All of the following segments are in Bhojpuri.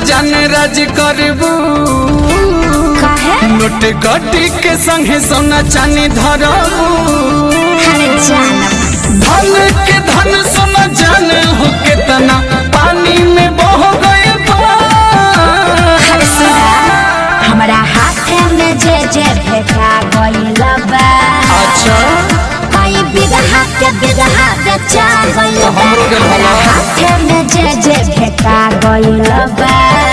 जान राज करबू काहे नोट गटी के संगे सोना चानी धरबू अरे जानब धन के धन सोना जान हो के तना पानी में बह गए अरे सुना हमरा हाथे में जे जे भेटा गइल बा अच्छा कई बिगहा के बिगहा बेचा गइल तो बा हमरो गेल हमरा हला। हाथे में जे जे भेटा गइल बा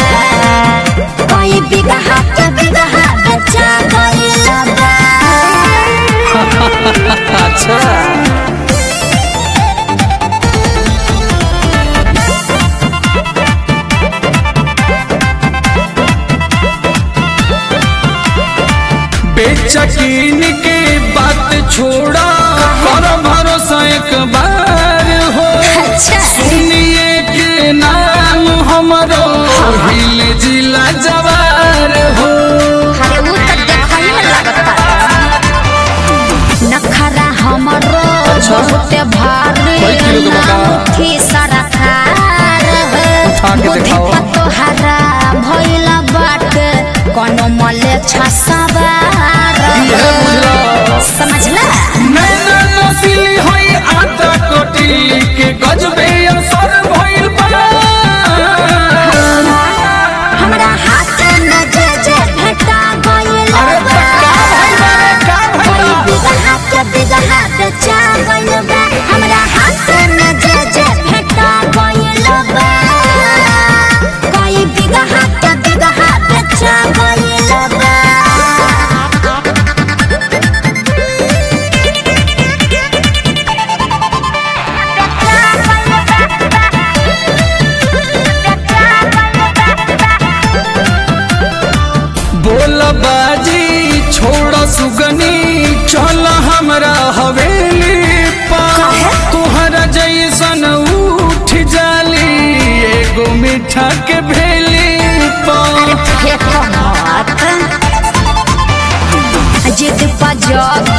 कई बिगहा के बिगहा बेचा गइल बा अच्छा बेचकीन के बात छोड़ा कर भरोसा एक बार हो अच्छा सुनिए के नाम हमरो हिल जिला जवार हो अरे उ त देखई में लागता नखरा हमरो अच्छा। बहुते भारी कई किलो के बता? नामुठी सरकार उठा के बुद्धि देखाओ। पर तोहरा भइल बाटे कोनो मले छसवार इहे बुझला। समझला नैना नसीली होई आटा कोटी के गजबे असर भइल बा हमरा हाथ में जे जे भेटा गइल अरे बा का भइल बा रे, का भइल कोई बा? बिगहा के बिगहा बेचा गइल बा हमरा हाथ में जे जे भेटा गइल बा कोई बिगहा के बिगहा बेचा गइल बा बोल बाजी छोड़ सुगनी चल हमरा हवेली पर तोहरा जैसन उठ जाली एगो मीठा के भेली पर फेंको मत जिद पर जग